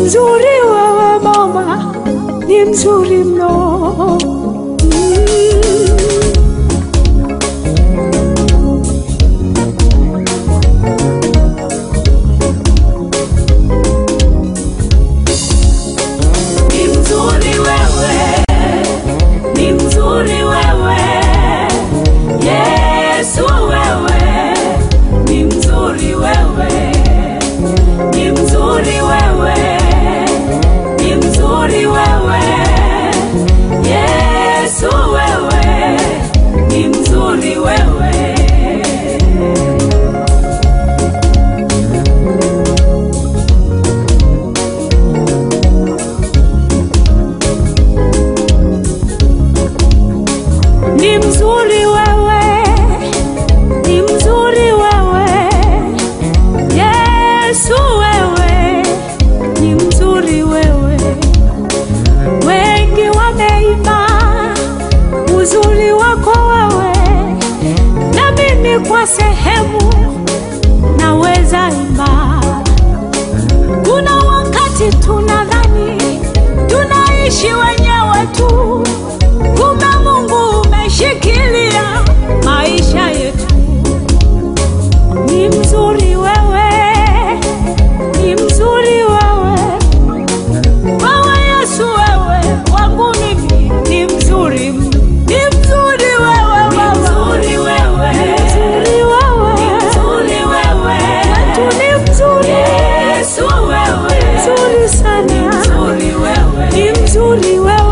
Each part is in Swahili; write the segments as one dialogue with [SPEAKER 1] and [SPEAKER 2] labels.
[SPEAKER 1] mzuri wewe mama, ni mzuri mno. Mm.
[SPEAKER 2] Ni mzuri wewe, ni mzuri wewe, Yesu wewe, ni mzuri wewe, ni mzuri wewe, ni mzuri wewe, Yesu wewe, ni mzuri wewe.
[SPEAKER 1] Ni mzuri wewe, ni mzuri wewe, Yesu wewe, ni mzuri wewe. Wengi wameimba uzuri wako wewe, na mimi kwa sehemu naweza imba. Kuna wakati tunadhani tunaishi wenyewe tu, kumbe Mungu umeshikilia maisha yetu. Ni mzuri wewe, ni mzuri wewe, wewe Yesu, wewe wangu mimi ni mzuri, ni mzuri wewe
[SPEAKER 2] Ni
[SPEAKER 1] Baba,
[SPEAKER 2] mzuri wewe,
[SPEAKER 1] mzuri wewe,
[SPEAKER 2] ni mzuri wewe,
[SPEAKER 1] wetu ni mzuri,
[SPEAKER 2] Yesu wewe,
[SPEAKER 1] mzuri sana,
[SPEAKER 2] mzuri wewe.
[SPEAKER 1] ni mzuri wewe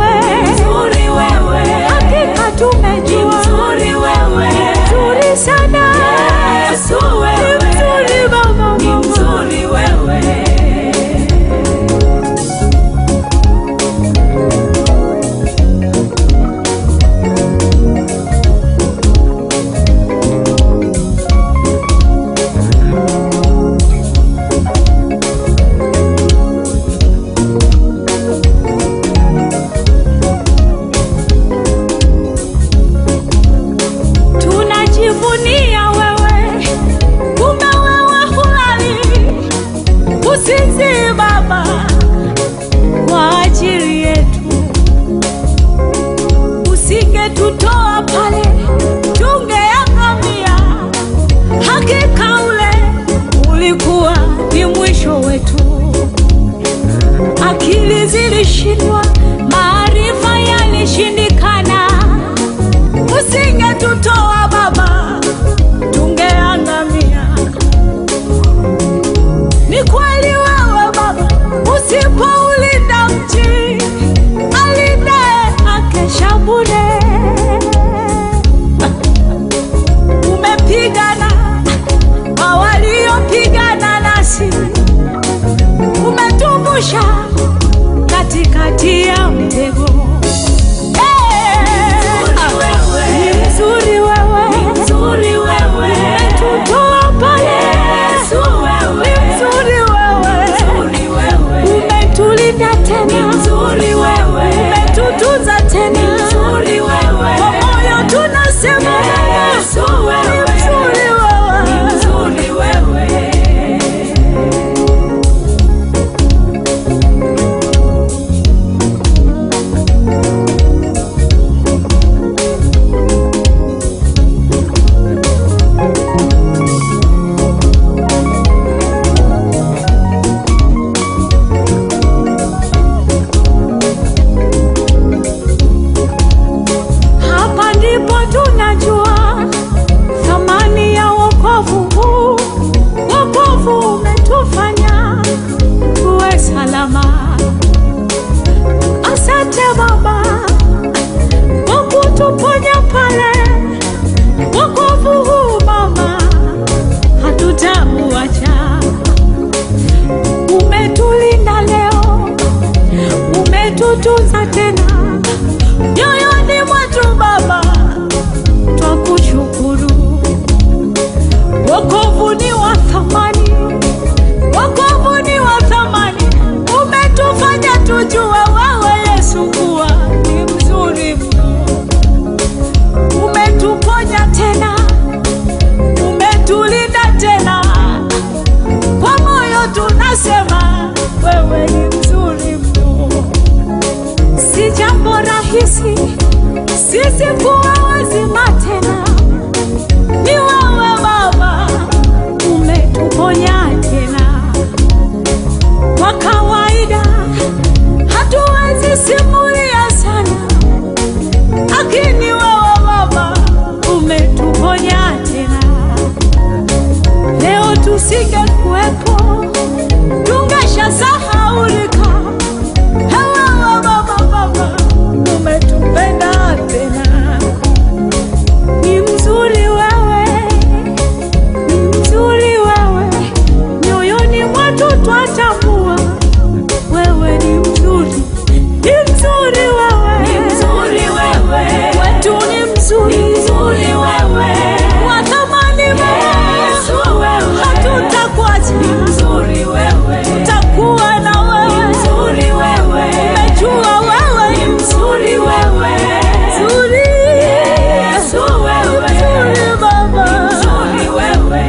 [SPEAKER 1] usingekuwepo tungeshasahaulika. Hawa baba baba, umetupenda tena. Ni mzuri wewe, ni mzuri wewe, nyoyoni mwetu twatambua wewe ni mzuri, ni mzuri wewe,
[SPEAKER 2] Ni mzuri wewe.
[SPEAKER 1] wetu ni mzuri,
[SPEAKER 2] Ni mzuri wewe.
[SPEAKER 1] watamani
[SPEAKER 2] Yesu wewe.
[SPEAKER 1] hatutakuacha,
[SPEAKER 2] Mzuri wewe.
[SPEAKER 1] takuwa na wewe,
[SPEAKER 2] Mzuri wewe.
[SPEAKER 1] umejua wewe ni
[SPEAKER 2] Mzuri wewe.
[SPEAKER 1] mzuri,
[SPEAKER 2] Yesu wewe.
[SPEAKER 1] mzuri Baba,
[SPEAKER 2] Mzuri wewe.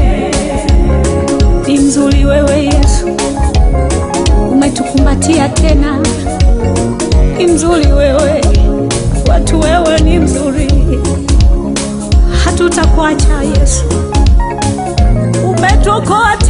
[SPEAKER 1] ni mzuri wewe Yesu, umetukumbatia tena, ni mzuri wewe, watu wewe ni mzuri, hatutakuacha Yesu, umetuokoa